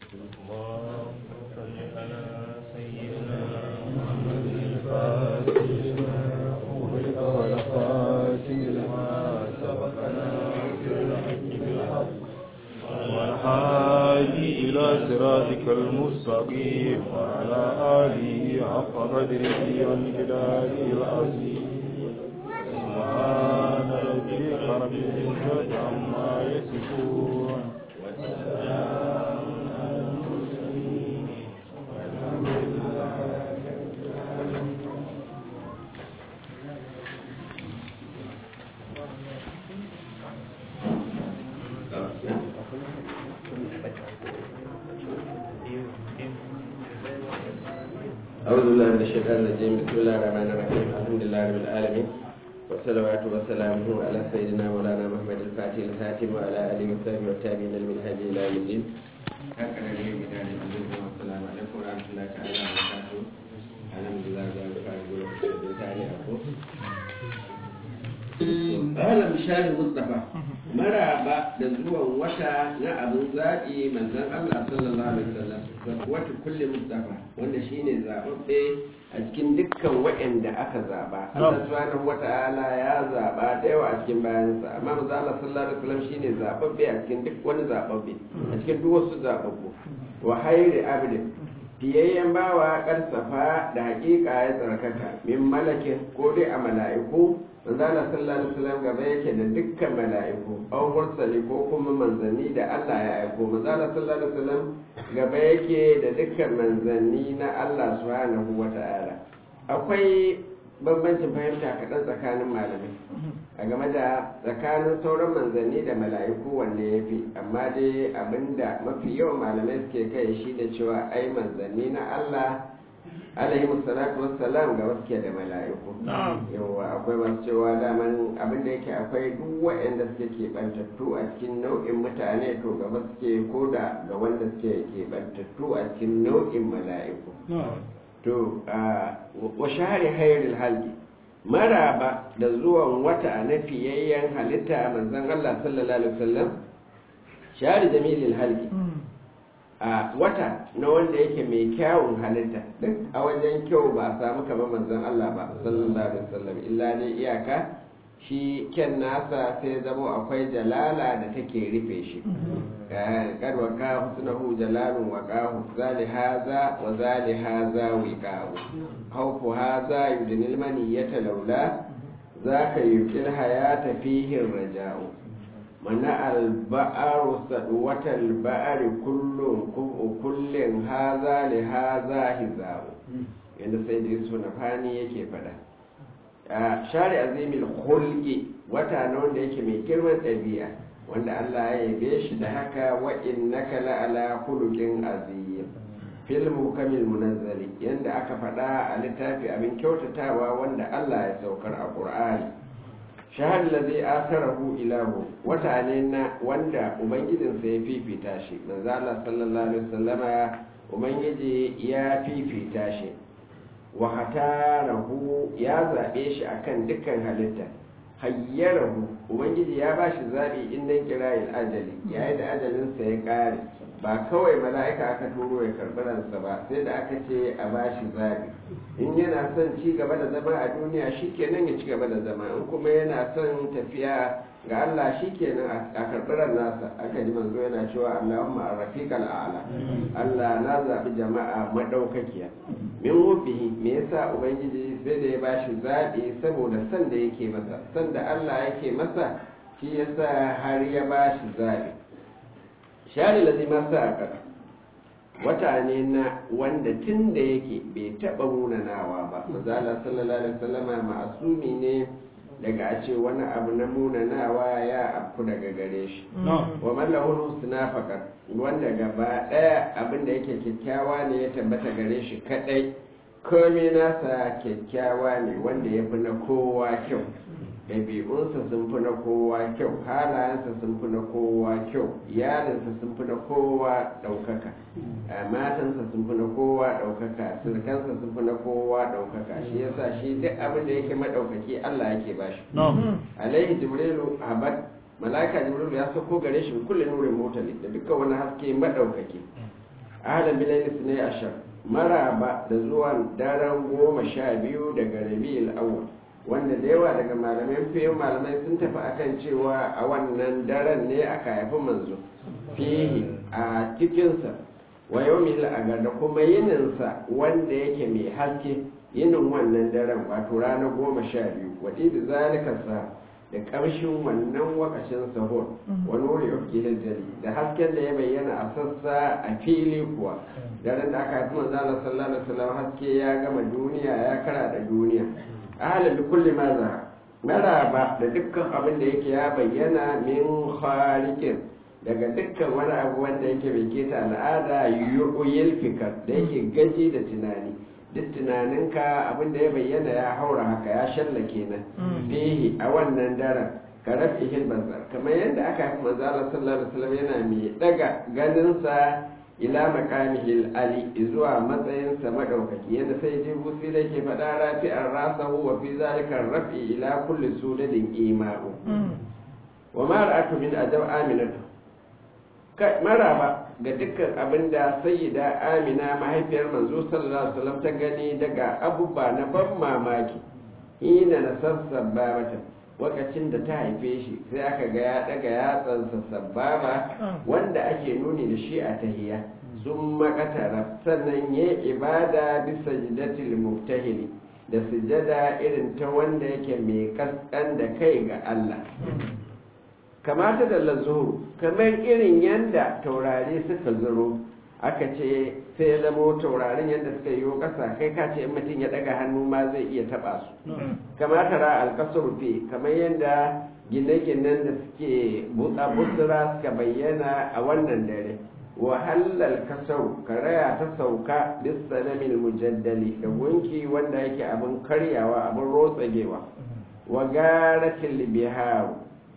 اللهم صل على سيدنا محمد الفاتح لما أغلق والخاتم لما سبق ناصر الحق بالحق والهادي إلى صراطك المستقيم وعلى آله حق قدره ومقداره العظيم سبحان ربك رب العزة عما يصفون وسلام على المرسلين والحمد لله رب العالمين أعوذ بالله من الشيطان الرجيم بسم الله الرحمن الرحيم الحمد لله رب العالمين والصلوات وسلامه على سيدنا مولانا محمد الفاتح الخاتم وعلى آله وصحبه والتابعين المنهج إلى يوم الدين هكذا اليوم بدار العزيز والسلام عليكم ورحمة الله تعالى وبركاته الحمد لله رب العالمين تعالى أقول أهلا بشار المصطفى maraba da zuwan wata na abin zaɓi manzon Allah sallallahu alaihi wasallam wata kulle mustafa wanda shine zaɓaɓɓe a cikin dukkan waɗanda aka zaɓa Allah subhanahu wata'ala ya zaɓa da yawa a cikin bayansa amma manzon Allah sallallahu alaihi wasallam shine zaɓaɓɓe a cikin duk wani zaɓaɓɓe a cikin duk wasu zaɓaɓɓu wa hayri abdin fiyayyen bawa karsafa da haƙiƙa ya tsarkaka min malakin ko dai a mala'iku manzala sallallahu alaihi wasallam gaba yake da dukkan mala'iku aw mursali ko kuma manzanni da Allah ya aiko manzala sallallahu alaihi wasallam gaba yake da dukkan manzanni na Allah subhanahu wata'ala akwai bambancin fahimta kaɗan tsakanin malamai a game da tsakanin sauran manzanni da mala'iku wanne ya fi amma dai abinda mafi yawan malamai suke kai shi da cewa ai manzanni na Allah alaihi musallatu wassalam ga wasu da mala'iku yawa akwai masu cewa daman abin da yake akwai duk waɗanda suke keɓantattu a cikin nau'in mutane to gaba suke ko da ga wanda suke keɓantattu a cikin nau'in mala'iku to wa shahari hayril halki maraba da zuwan wata na fiyayyen halitta manzon Allah sallallahu alaihi wasallam shahari jamilil halki a wata na wanda yake mai kyawun halitta duk a wajen kyau ba a samu kamar manzon Allah ba sallallahu alaihi wasallam illa ne iyaka shi ken nasa sai zama akwai jalala da take rufe shi kad wa ka husnahu jalalun wa qahu zali haza wa zali haza wiqahu hawfu haza yudnil maniyata laula zaka yuqil hayata fihi raja'u mana alba'aru sadwatal ba'ari kullum kubu kullin haza li haza hizabu yanda sai da yusuf na fani yake fada a shari azimil khulqi wata na wanda yake mai girman ɗabi'a wanda Allah ya yabe shi da haka wa innaka la ala khuluqin azim fil mukamil munazzali yanda aka fada a littafi abin kyautatawa wanda Allah ya saukar a Qur'ani shahad ladhi atharahu ilahu wata ne na wanda ubangijinsa ya fifita shi manzo Allah sallallahu alaihi wasallama ubangiji ya fifita shi wa hatarahu ya zabe shi akan dukkan halitta hayyarahu ubangiji ya bashi zabi in dan kirayil ajali yayin da ajalinsa ya kare ba kawai mala'ika aka turo ya karɓi ransa ba sai da aka ce a bashi zabi in yana son ci gaba da zama a duniya shikenan ya ci gaba da zama in kuma yana son tafiya ga Allah shikenan a karɓi ran nasa aka ji manzo yana cewa Allahumma arrafiqal a'la Allah na zabi jama'a madaukakiya min wufihi me yasa ubangiji sai da ya bashi zabi saboda san da yake masa san da Allah yake masa shi yasa har ya bashi zabi shari lazima sa a ƙasa wata ne na wanda tun da yake bai taɓa munanawa ba mazala sallallahu alaihi wasallama ma'asumi ne daga a ce wani abu na munanawa ya afku daga gare shi wa mallahul husna faqat wanda gaba ɗaya abin da yake kyakkyawa ne ya tabbata gare shi kadai komai nasa kyakkyawa ne wanda ya fi na kowa kyau ɗabi'unsa sun fi na kowa kyau halayensa sun fi na kowa kyau iyalinsa sun fi na kowa ɗaukaka matansa sun fi na kowa ɗaukaka sirkansa sun fi na kowa ɗaukaka shi yasa shi duk abin da yake maɗaukaki Allah yake ba shi alaihi jibrilu abad malaka jibrilu ya sauko gare shi kulle nurin motali da dukkan wani haske maɗaukaki ahlan bilayl sunay ashar maraba da zuwan daren goma sha biyu daga rabi'ul awwal wanda da yawa daga malamai fiye malamai sun tafi akan cewa a wannan daren ne aka haifi manzo fihi a cikinsa wa yawmil agar da kuma yininsa wanda yake mai haske yinin wannan daren wato ranar goma sha biyu waɗi da zalika sa da ƙarshen wannan wakashin sahur wani wuri ofki jari da hasken da ya bayyana a sassa a fili kuwa daren da aka haifi manzo Allah sallallahu alaihi wasallam haske ya gama duniya ya kara da duniya ahalin da kulli ma za maraba da dukkan abin da yake ya bayyana min khaliqin daga dukkan wani abu wanda yake bai keta al'ada yu'yil fikar da yake gaji da tunani duk tunaninka abin da ya bayyana ya haura haka ya shallake nan fihi a wannan daren ka rafi bazar kamar yadda aka haifi manzo Allah sallallahu alaihi wasallam yana mai daga ganinsa ila makamihi ali zuwa matsayinsa madaukaki yadda sai ji busi da ke faɗa rafi'ar rasahu wa fi zalika rafi ila kulli sudadin ima'u wa ma ra'atu min ajab aminatu maraba ga dukkan abin da sayyida amina mahaifiyar manzo sallallahu alaihi wasallam ta gani daga abubuwa na ban mamaki hina na sassaba mata lokacin da ta haife shi sai aka ga ya daga yatsansa sababa wanda ake nuni da shi a tahiya sun makatara sannan ya ibada bisa jidatil muftahili da sujada irin ta wanda yake mai kaskan da kai ga Allah kamata da lazuru kamar irin yadda taurari suka zuro aka ce sai zamo taurarin yadda suka yi ƙasa kai ka ce in mutum ya daga hannu ma zai iya taɓa su kamata ra alkasar fi kamar yadda gine-ginen da suke buɗa busura suka bayyana a wannan dare wahalar kasar karaya ta sauka bisanamin mujaddali da gunki wanda yake abin karyawa abin rotsagewa wa garatin biharu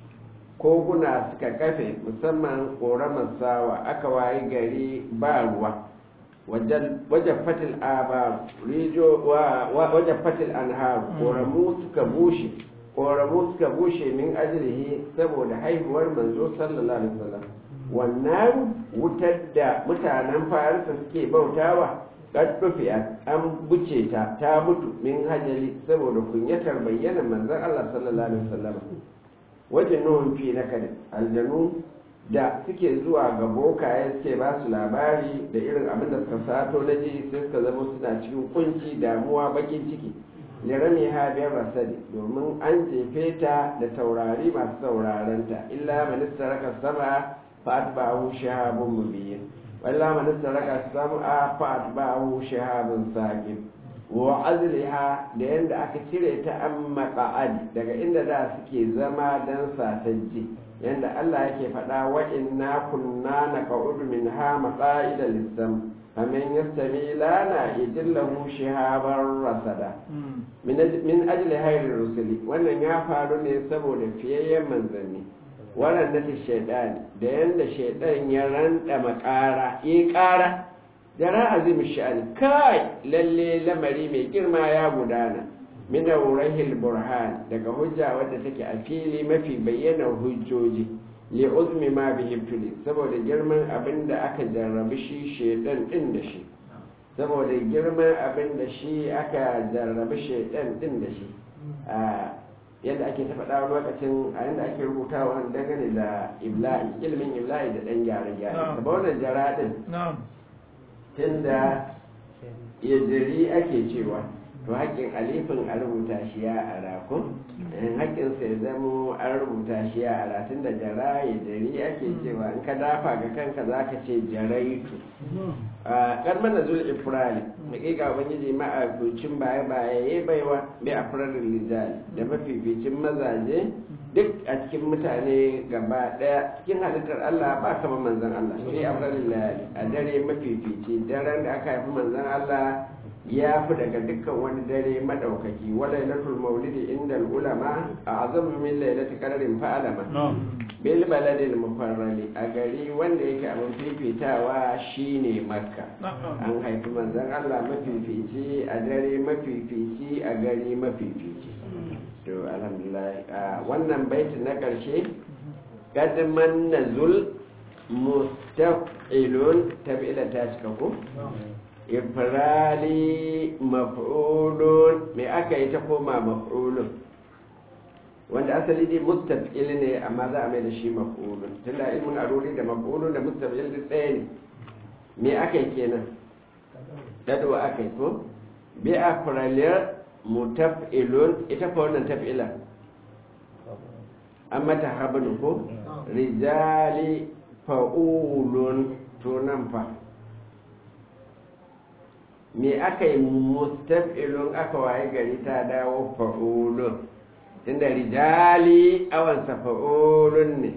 koguna suka kafe musamman ƙoramar sawa aka wayi gari ba ruwa wajen fatil abar wajen fatil anharu ƙoramu suka bushe ƙoramu suka bushe min ajilihi saboda haihuwar manzo sallallahu alaihi wasallam wannan wutar da mutanen farisa suke bautawa ƙaddufiya an buce ta ta mutu min hajali saboda kunyatar bayyana manzon Allah sallallahu alaihi wasallam wajen nuhun fi na kadin aljanu da suke zuwa ga bokaye suke ba su labari da irin abin da suka sato na ji sai suka zama suna cikin kunci damuwa bakin ciki lirami ha biyar rasadi domin an jefe ta da taurari masu saurarenta illa manista raka sama fa'at ba'ahu shahabun mubin walla manista raka sama fa'at ba'ahu shahabun saqib wa azliha da yadda aka cire ta an maƙa'adi daga inda da suke zama don satajji yadda Allah yake faɗa wa inna kunna na ƙa'udu min ha maƙa'ida lissam famin yastami lana idillahu shihabar rasada min ajli hairin rusuli wannan ya faru ne saboda fiyayyen manzanni wannan na shaidani da yadda shaidan ya randa makara yi ƙara jara azim sha'ani kai lalle lamari mai girma ya gudana min aurahil burhan daga hujja wadda take a fili mafi bayyana hujjoji li uzmi ma bihi tuli saboda girman abin da aka jarrabi shi shedan din da shi saboda girman abin da shi aka jarrabi shedan din da shi yadda ake ta faɗa wani lokacin a yadda ake rubutawa dangane da ibla'i ilimin ibla'i da ɗan gyare-gyare ba wannan jara din tunda ya jiri ake cewa to haƙƙin alifin a rubuta shi ya ara ko in haƙƙin sai zamo an rubuta shi ya ara tunda jara ya jiri ake cewa in ka dafa ga kanka za ka ce jaraitu a karmar da zuwa ifrali hakika ubangiji ma a gucin baya baya ya baiwa bai a firarin lijali da mafificin mazaje duk a cikin mutane gaba daya cikin halittar Allah ba kama manzan Allah shi a firarin lijali a dare mafifici daren da aka haifi manzan Allah ya fi daga dukkan wani dare madaukaki wa lailatul maulidi inda ulama a azamu min lailati qadarin fa'alama bil baladil mufarrali a gari wanda yake abin fifitawa shine makka an haifi manzon Allah mafifici a dare mafifici a gari mafifici to alhamdulillah wannan baiti na karshe kadman nazul mus mustaf'ilun tab'ila ta cika ko ifrali maf'ulun me aka yi ta koma maf'ulun wanda asali dai mustaf'il ne amma za a mai da shi maf'ulun tunda ilmin aruri da maf'ulun da mustaf'il duk ɗaya ne me aka yi kenan dadwa aka yi ko bi afralir mutaf'ilun ita fa wannan taf'ila an mata habnu ko rijali fa'ulun to nan fa me aka yi mustaf'ilun aka waye gari ta dawo fa'ulun tunda rijali awansa fa'ulun ne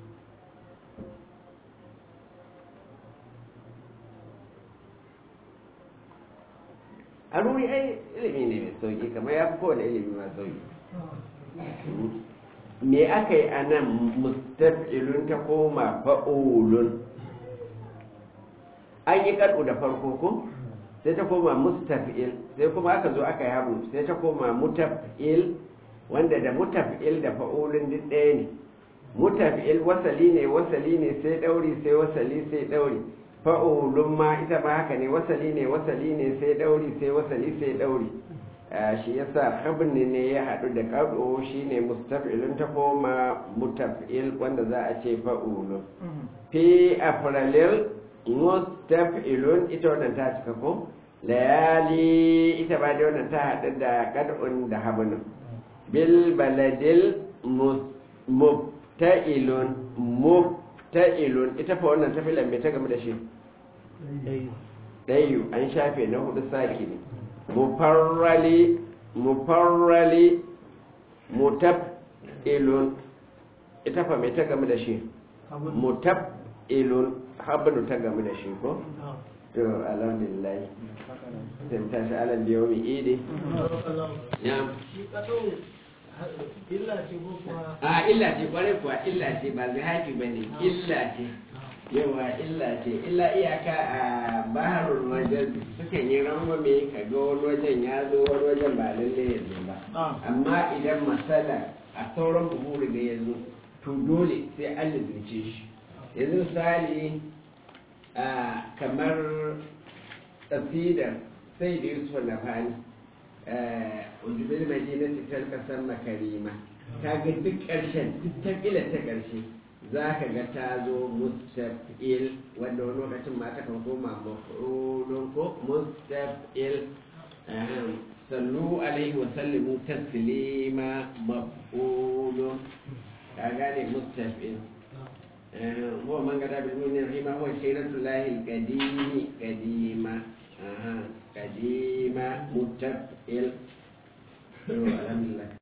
a ruri ai ilimi ne mai sauki kamar ya fi kowane ilimi mai sauki me aka yi a nan mustaf'ilun ta koma fa'ulun an yi kaɗu da farko ko sai ta koma mustaf'il sai kuma aka zo aka yi habu sai ta koma mutaf'il wanda da mutaf'il da fa'ulun duk ɗaya ne mutaf'il wasali ne wasali ne sai ɗauri sai wasali sai ɗauri fa'ulun ma ita ma haka ne wasali ne wasali ne sai ɗauri sai wasali sai ɗauri shi yasa habni ne ya haɗu da ƙaɗo shi ne mustaf'ilun ta koma mutaf'il wanda za a ce fa'ulun fi afralil mustaf'ilun ita wannan ta cika ko layali ita ba da wannan ta haɗu da ƙad'un da habnin bil baladil mubta'ilun mubta'ilun ita fa wannan ta filan mai ta game da shi ɗayu an shafe na hudu saki ne mufarrali mufarrali mutab'ilun ita fa mai ta game da shi mutab'ilun habnu ta game da shi ko to alhamdulillah sai tashi alal biyo mi idi ya a illa ce kwarai kuwa illa ce ba zai haki ba ne illa ce yawa illa ce illa iyaka a baharul wajen sukan yi rangwame ka ga wani wajen ya zo wani wajen ba lalle ya zo ba amma idan masala a sauran buhuri da ya zo to dole sai an lizince shi yanzu misali kamar tafidar sai da yusuf na fani ujubin madina cikin kasar makarima ta ga duk ƙarshen duk ta ƙila ta ƙarshe za ka ga ta zo mustafil wanda wani lokacin ma ta kan koma mafulun ko mustafil sallu alaihi wa sallimu taslima mafulun ka gane mustafil هو من قد بالمؤمنين فيما هو سيرة الله القديم قديمة أها قديمة متفئل الحمد لله